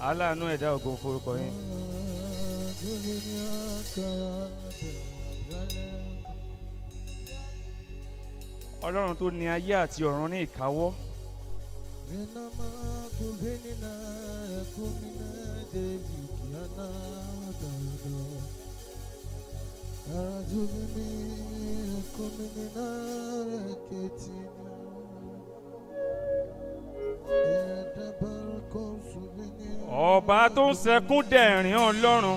aláàánú ẹ̀dá ògo forúkọ yín. ọlọ́run tó ní ayé àti ọ̀run ní ìkáwọ́ ọba tó ń sẹkún dẹ̀rín ọlọ́run.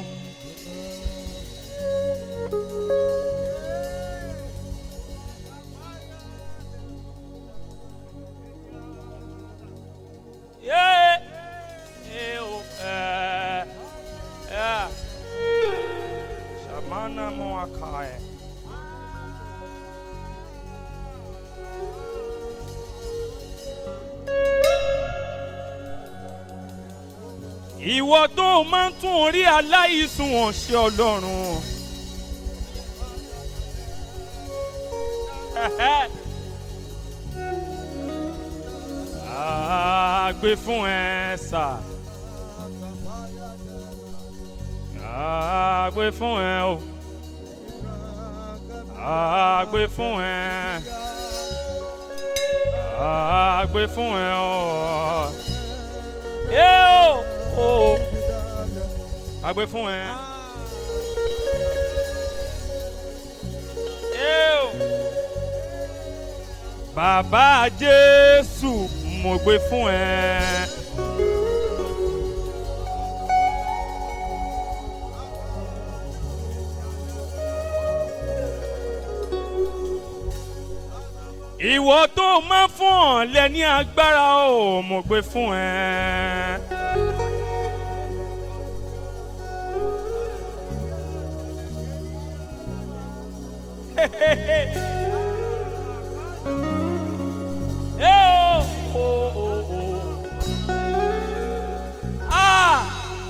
Yeah. Eh, oh, eh, yeah. Shamana Moakai. Ìwọ tó máa ń tún orí aláìsùn wọn ṣe ọlọ́run. Àgbè fún ẹ sà. Àgbè fún ẹ o. Àgbè fún ẹ. Àgbè fún ẹ o. Yé o. o. Àgbè fún ẹ. Yé o. Bàbá Jésù mo gbé fún ẹ. Ìwọ tó máa fún ọ lẹ́ni agbára o mo gbé fún ẹ. Eh, oh, oh, oh, oh. Ah!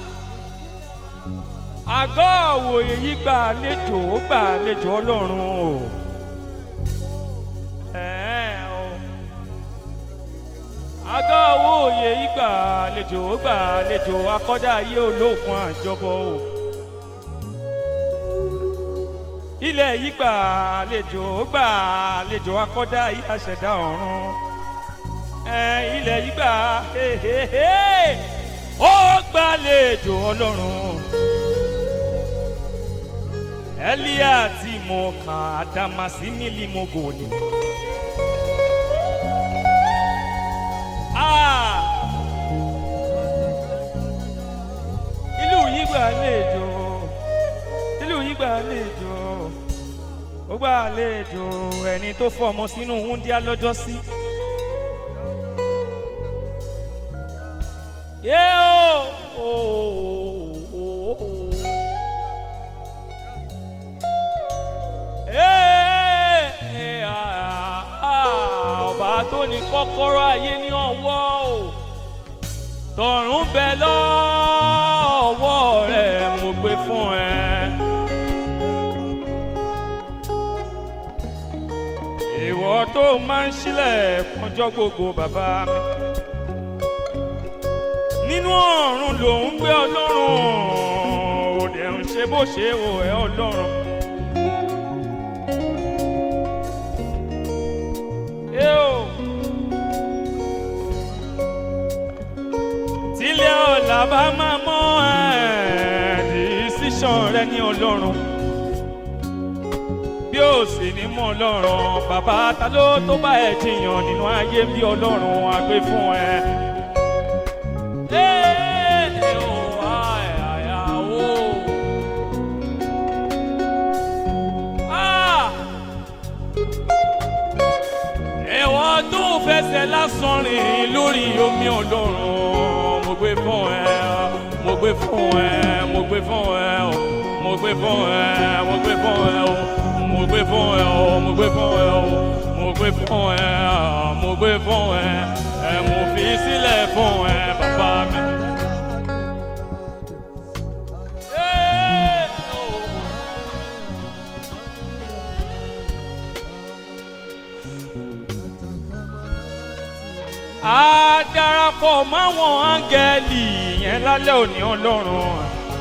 àgọ́ òwòye yìí gbà àlejò ó gbà àlejò ọlọ́run o. Ẹ̀ẹ́ o. àgọ́ òwòye yìí gbà àlejò ó gbà àlejò akọ́dá ayé olóògùn àjọbọ o. ilẹ̀ yìí gbà àlejò ó gbà àlejò akọ́dá ayé àṣẹ̀dá ọ̀run. Ẹ̀ ilẹ̀ yìí gbà hehehe ó gbàlejò ọlọ́run. Elia tí mo kà Adamasi nílì mo gò ní. Ah! Ìlú yìí gbà àlejò, ìlú yìí gbà àlejò, ó gbà àlejò ẹni tó fọmọ sínú wúndíá lọ́jọ́ sí. Yé o! Ee, ah, ah, ọba tó ní kọ́kọ́rọ́ ayé ní ọwọ́ o tọ̀run bẹ lọ́wọ́ rẹ̀ mo gbé fún ẹ. ìwọ tó máa ń sílẹ̀ kọjọ́ gbogbo bàbá mi nínú ọ̀run lòún gbé ọlọ́run òde ń ṣe bó ṣe wò ẹ́ ọlọ́run. Eo. Tílé ọ̀la bá máa mọ́ ẹ̀ decision rẹ ní ọlọ́run. Bí ó sì ní mọ́ ọlọ́run, bàbá ta ló tó bá ẹ jiyàn nínú ayé bí ọlọ́run á gbé fún ẹ. Ee, o, ai, ai, ai, o. Ah! ẹ̀wọ̀ tó fẹsẹ̀ lásán rìn lórí omi ọlọ́run mo gbé fún ẹ mo gbé fún ẹ mo gbé fún ẹ o mo gbé fún ẹ mo gbé fún ẹ o mo gbé fún ẹ o mo gbé fún ẹ o mo gbé fún ẹ mo gbé fún ẹ ẹ mo fi sílẹ̀ fún ẹ bàbá mi. Ee, oh. á dára darapọ̀ máwọn áńgẹ́lì yẹn lálẹ́ òní ọlọ́run.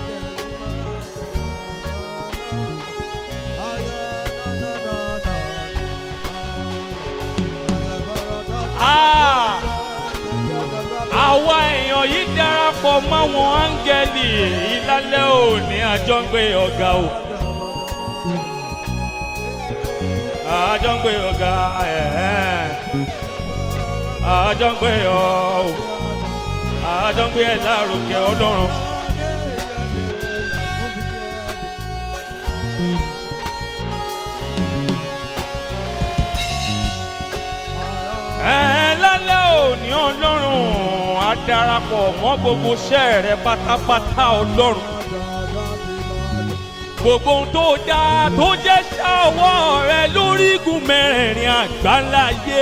Ah! àwa èèyàn yìí darapọ̀ máwọn áńgẹ́lì yìí lálẹ́ òní àjọ ń gbé ọ̀gá o. àjọ ń gbé ọ̀gá ẹ̀ẹ́ àjọ ń gbé ọ̀ o. àjọ ń gbé ẹ̀ lárugẹ ọlọ́run. ẹ̀ lálẹ́ òní ọlọ́run á darapọ̀ mọ́ gbogbo iṣẹ́ rẹ pátápátá ọlọ́run gbogbo ohun tó dáa tó jẹ́ ṣàwọ́ rẹ lórí igun mẹ́rẹ̀ẹ̀rin àgbáláyé.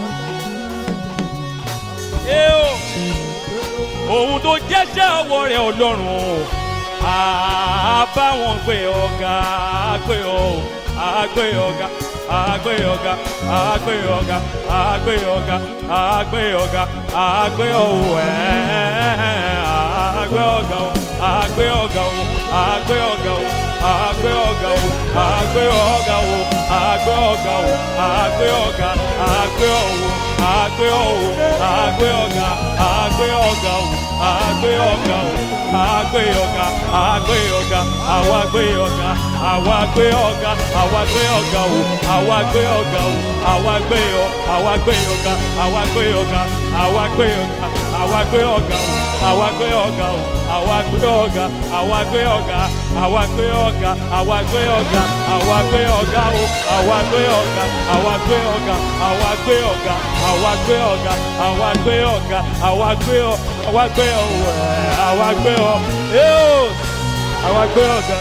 Ẹ o, ohun tó jẹ́ ṣàwọ́ rẹ ọlọ́run àbá wọn gbé ọ̀gá àgbé ọ̀ àgbé ọ̀gá àgbé ọ̀gá àgbé ọ̀gá àgbé ọ̀gá àgbé ọ̀gá àgbé ọ̀wọ̀ ẹ̀ àgbé ọ̀gá ọ̀ àgbé ọ̀gá ọ̀ àgbé ọ̀gá ọ̀ àgbé ọ̀gá ọ̀ àgbé ọ̀gá ọ̀ àgbé ọ̀gá ọ̀ àgbé ọ̀gá àgbé ọ̀wọ̀ àgbé ọ̀wọ̀ àgbé ọ̀gá àgbé ọ̀gá ọ̀ àgbé ọ̀gá ọ̀ àgbé ọ̀gá àgbé ọ̀gá àwa gbé ọ̀gá àwa gbé ọ̀gá àwa gbé ọ̀gá ọ̀ àwa gbé ọ̀gá ọ̀ àwa gbé ọ̀ àwa gbé ọ̀gá àwa gbé ọ̀gá àwa gbé ọ̀gá àwa gbé ọ̀gá ọ̀ àwa gbé ọ̀gá ọ̀ àwa gbé ọ̀gá àwa gbé ọ̀gá àwa gbé ọ̀gá àwa gbé ọ̀gá àwa gbé ọ̀gá ọ̀ àwa gbé ọ̀gá àwa gbé ọ̀gá àwa gbé ọ̀gá àwa gbé ọ̀gá àwa gbé ọ̀gá àwa gbé ọ̀ àwa gbé ọ̀ ẹ̀ àwa gbé ọ̀ ẹ̀ àwa gbé ọ̀gá.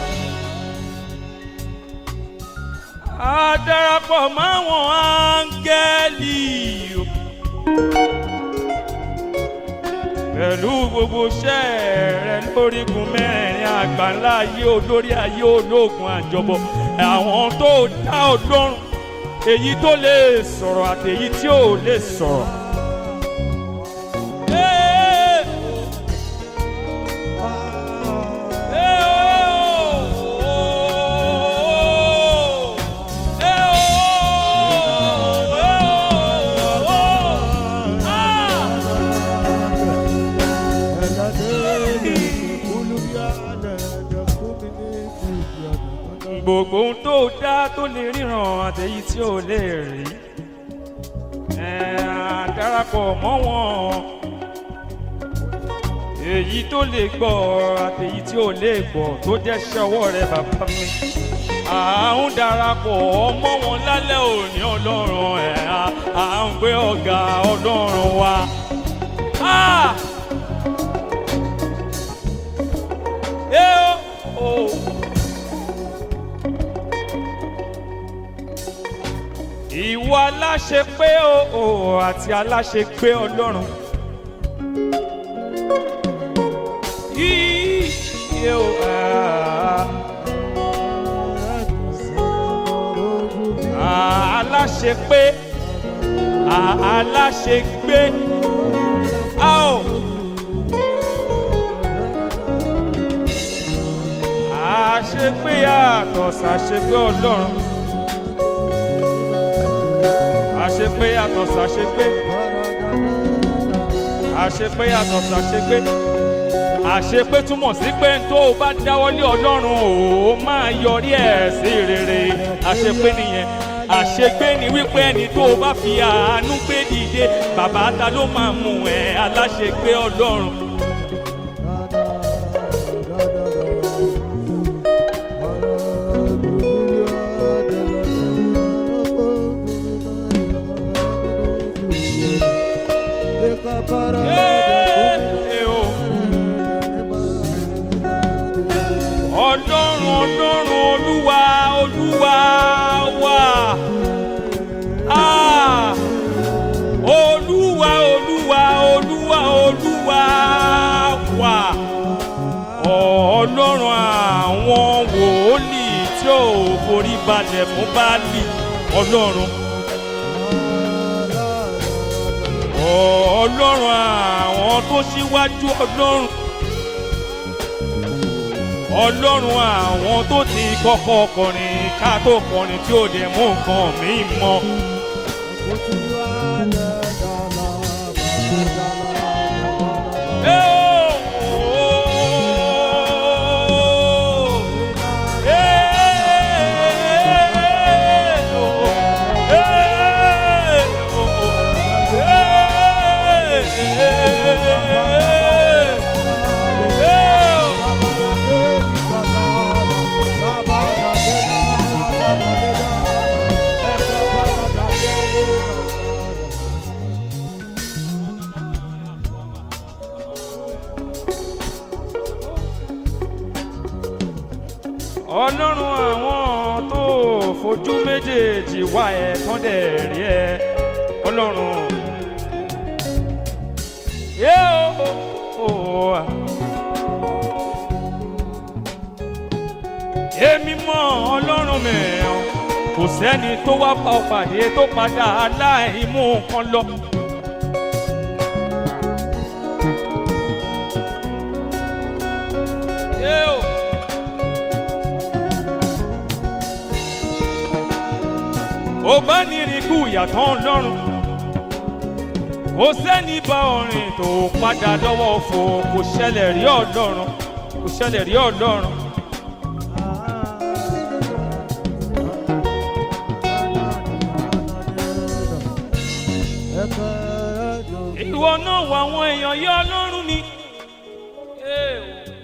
A darapọ̀ máwọn áńgẹ́lì o. pẹ̀lú gbogbo iṣẹ́ rẹ lórígun mẹ́rin àgbáńlá ayé olórí ayé ológun àjọbọ̀ àwọn tó dá ọlọ́run èyí tó lè sọ̀rọ̀ àti èyí tí ò lè sọ̀rọ̀. Ee! Ee o! Ee o! Ee o! Ah! gbogbo ohun tó dá tó lè ríran àtẹ̀yí tí ò lè rí ẹ̀ á darapọ̀ mọ́ wọn èyí tó lè gbọ́ àtẹ̀yí tí ò lè gbọ́ tó jẹ́ ṣọwọ́ rẹ bàbá mi à ń darapọ̀ mọ́ wọn lálẹ́ òní ọlọ́run ẹ̀ à ń gbé ọ̀gá ọlọ́run wa. Ah! Eh, oh, oh. ìwọ aláṣẹ pé o àti aláṣẹ pé ọlọ́run. Yíyí o aláṣẹ pé aláṣẹ gbé a ò. àṣepé yàtọ̀ sàṣepé ọlọ́run àṣepé yàtọ̀ sàṣepé àṣepé yàtọ̀ sàṣepé àṣepé túmọ̀ sí pé tó o bá dáwọ́lé ọlọ́run o máa yọrí ẹ̀ sí rere àṣepé nìyẹn àṣegbé ni wípé ẹni tó o bá fi àánú gbé dìde bàbá ta ló máa mú ẹ aláṣegbé ọlọ́run. Ee o. ọlọ́run ọlọ́run olúwa olúwa wa Ah! olúwa olúwa olúwa olúwa wa ọlọ́run àwọn wòlíì tí ò forí balẹ̀ fún Báálì ọlọ́run ọlọ́run àwọn tó ṣíwájú ọlọ́run ọlọ́run àwọn tó ti kọ́kọ́ kọrin ká tó kọrin tí ó dẹ̀ mú nǹkan mi mọ́. ọlọ́run àwọn tó fojú méjèèjì wá ẹ tán dẹ̀ rí ẹ ọlọ́run. Yé o, o, o. èmi mọ ọlọ́run mẹ́rin kò sẹ́ni tó wá pa ọ pàdé tó padà aláìmú kan lọ. Yé o. ó bá ní irikú ìyàtọ̀ ọlọ́run kò sẹ́ni bá ọrìn tó padà lọ́wọ́ fò kò ṣẹlẹ̀ rí ọlọ́run kò ṣẹlẹ̀ rí ọlọ́run. ìwọ náà wọ àwọn èèyàn yẹ ọlọ́run mi. Hey.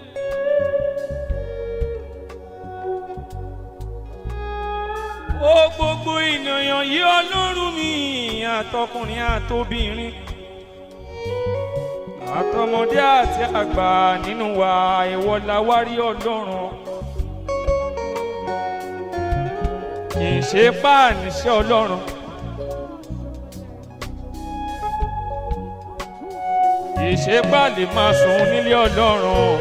ó gbogbo ènìyàn yí ọlọ́run mi àtọkùnrin àtobìnrin àtọmọdé àti àgbà nínú wa ìwọ la wá rí ọlọ́run kì í ṣe páàníṣẹ́ ọlọ́run kì í ṣe páàlì máa sùn nílé ọlọ́run.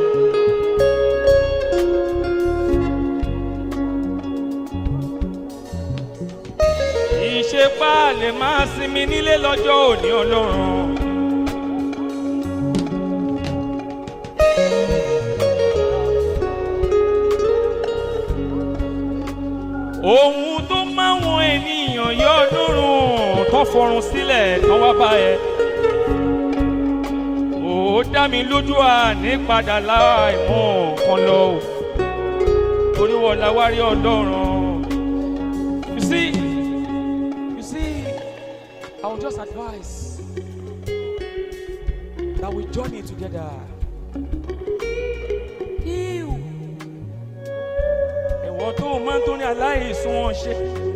ṣe pa lè máa sinmi nílé lọ́jọ́ òní ọlọ́run. ohun tó máwọn ènìyàn yọ ọlọ́run tó fọrùn sílẹ̀ tán wá bá ẹ. ó dá mi lójú à ní padà láìmọ̀ kan lọ o torí wọ́n la wá rí ọlọ́run. you see. You see, I will just advise that we journey together. Ew. Ìwọ tó o máa ń tó ní aláìsùn wọn ṣe.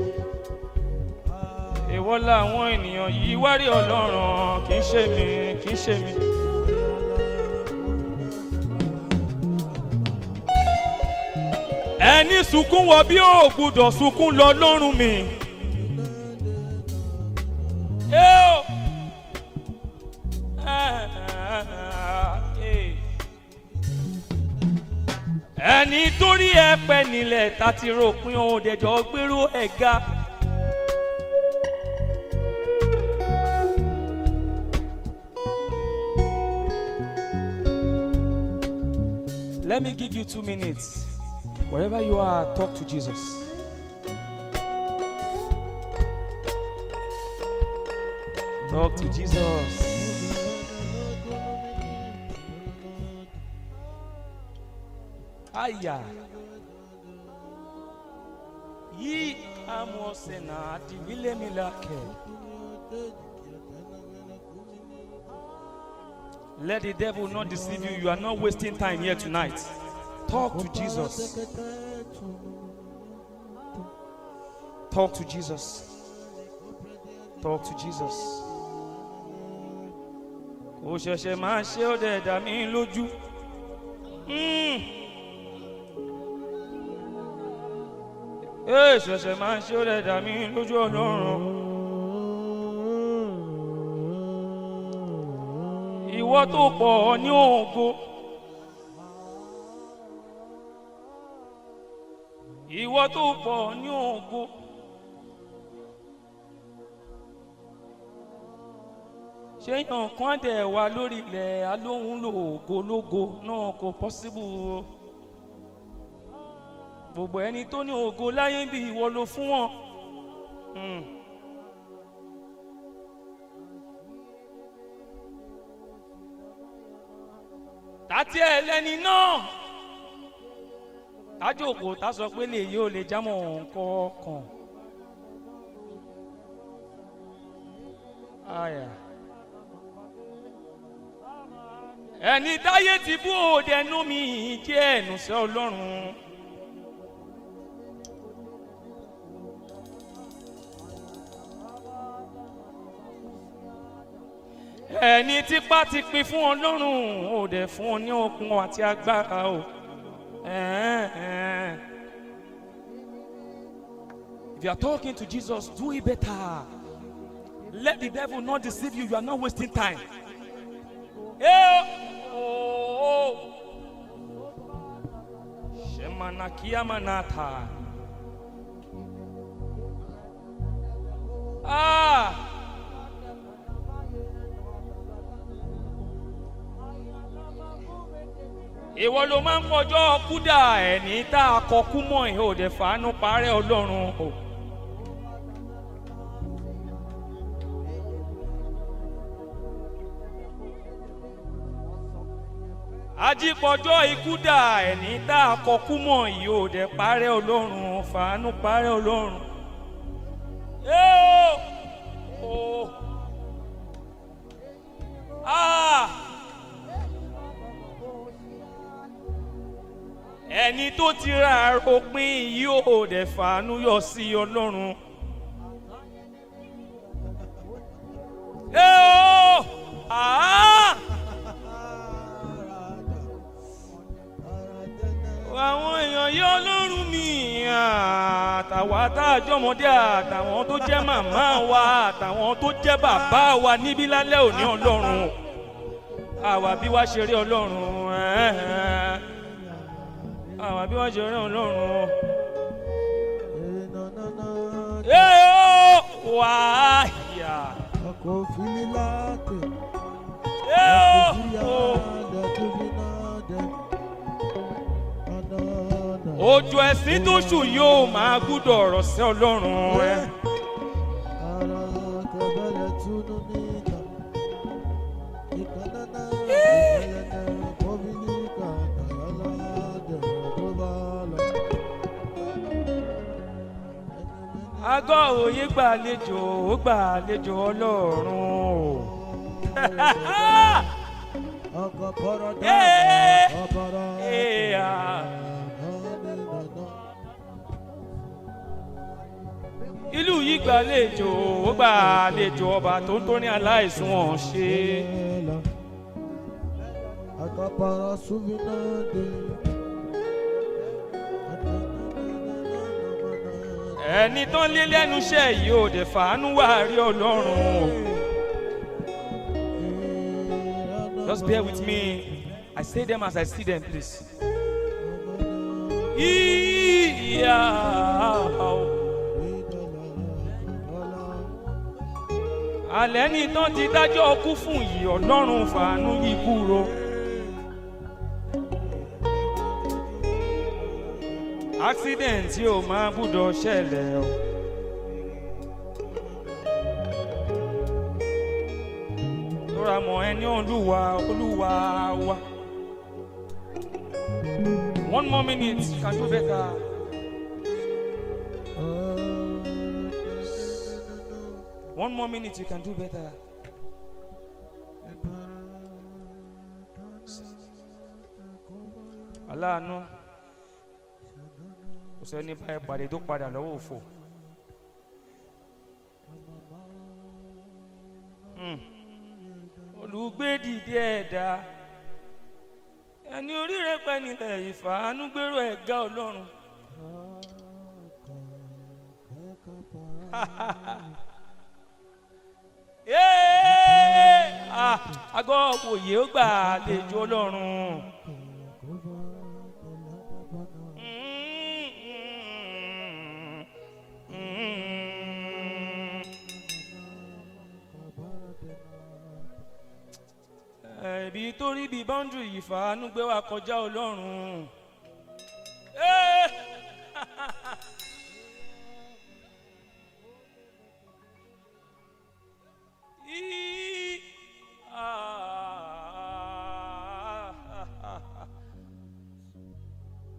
Ìwọ làwọn ènìyàn yìí wárí ọlọ́run kì í ṣe mi kì í ṣe mi. Ẹni sunkún wọ bí ó gbúdọ̀ sunkún lọ lọ́rùn mi. Eo. ẹni torí ẹ pẹ́ nílẹ̀ tá ti ròpin òun dẹjọ́ gbèrú ẹ̀ ga. Let me give you two minutes. Wherever you are, talk to Jesus. Talk to Jesus. Aya. Yi amose na divile milake. Let the devil not deceive you. You are not wasting time here tonight. Talk to Jesus. Talk to Jesus. Talk to Jesus. Kò ṣẹ̀ṣẹ̀ máa ṣe ó dẹ̀ dá mi lójú. Mm. Ee ṣẹ̀ṣẹ̀ máa ṣe ó dẹ̀ dá mi lójú ọlọ́run. Ìwọ tó pọ̀ ní ògo. Ìwọ tó pọ̀ ní ògo. ṣéyàn kan dẹ̀ wá lórí ilẹ̀ alóhùn lògológo náà kò pọ́síbù o gbogbo ẹni tó ní ògo láyé bí ìwọ ló fún wọn. Hmm. tàtí ẹ lẹni náà tájòkó tá sọ pé lè yóò lè jámọ́ nǹkan kan. Aya. ẹni táyé ti bú òde ẹnu mi jẹ́ ẹ̀nùsẹ́ ọlọ́run. ẹni tipa ti pin fún ọlọ́run ò dẹ̀ fún ọ ní okun àti agbára o. Eh, eh. If you are talking to Jesus, do it better. Let the devil not deceive you. You are not wasting time. Eh, oh, oh. Shemanakia manata. Ah. ìwọ ló máa ń kọjọ́ kúdà ẹni tá a kọ kú mọ́ ẹ̀ ò dẹ̀ fàánú parẹ́ ọlọ́run o. ajípọ̀jọ́ ikú dà ẹni tá a kọ kú mọ́ yìí ò dẹ̀ parẹ́ ọlọ́run fàánú parẹ́ ọlọ́run. Ẹ́ o! O! Ah! ẹni tó ti ra àròpin yìí ò dẹ̀ fàánú yọ sí ọlọ́run. Ẹ́ o! Ah! àwọn èèyàn yọ ọlọ́run mi àtàwọn àtàjọmọdé àtàwọn tó jẹ́ màmá wa àtàwọn tó jẹ́ bàbá wa níbí lálẹ́ òní ọlọ́run àwa bí wá ṣe rí ọlọ́run ẹ̀ẹ́ àwa bí wá ṣe rí ọlọ́run ee ó wà á yà ee ó òjò ẹ̀sìn tó ṣù yóò máa gbúdọ̀ ọ̀rọ̀ sí ọlọ́run ẹ. agọ́ òye gbàlejò ó gbàlejò ọlọ́run o. Ee, ee, ah. ìlú yìí gbàlejò ó gbàlejò ọba tó ń torí aláìsùn wọn ṣe. Akapara suvinade. ẹni tán lé lẹ́nu iṣẹ́ yìí ò dẹ̀ fàánú wà rí ọlọ́run o. Just bear with me. I say them as I see them, please. Ìyá o. Alẹ́ ní tán ti dájọ́ ọkú fún yìí ọlọ́run fàánú yìí kúrò. Accident yóò máa gbúdọ̀ ṣẹlẹ̀ o. Lọ́ra mọ̀ ẹni olúwa olúwa wa. One more minute, you can do better. One more minute, you can do better. Aláàánú, kò sẹ́ni báyìí pàdé tó padà lọ́wọ́ òfò. Hmm. Olùgbé dìde ẹ̀dá. Ẹni oríire pẹ́ nílẹ̀ ìfàánú gbèrò ẹ̀gá Ọlọ́run. Yéé! Ah, Agọ́ òye ó gbà àlejò Ọlọ́run. ibi tó rí bí bọ́ńdù yìí fàánú gbé wa kọjá ọlọ́run. Eh! Í- Ah.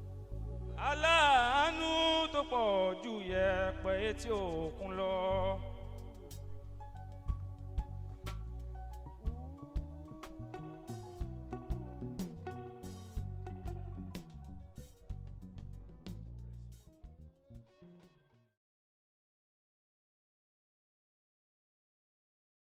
aláàánú tó pọ̀ ju yẹ̀pẹ̀ etí òkun lọ.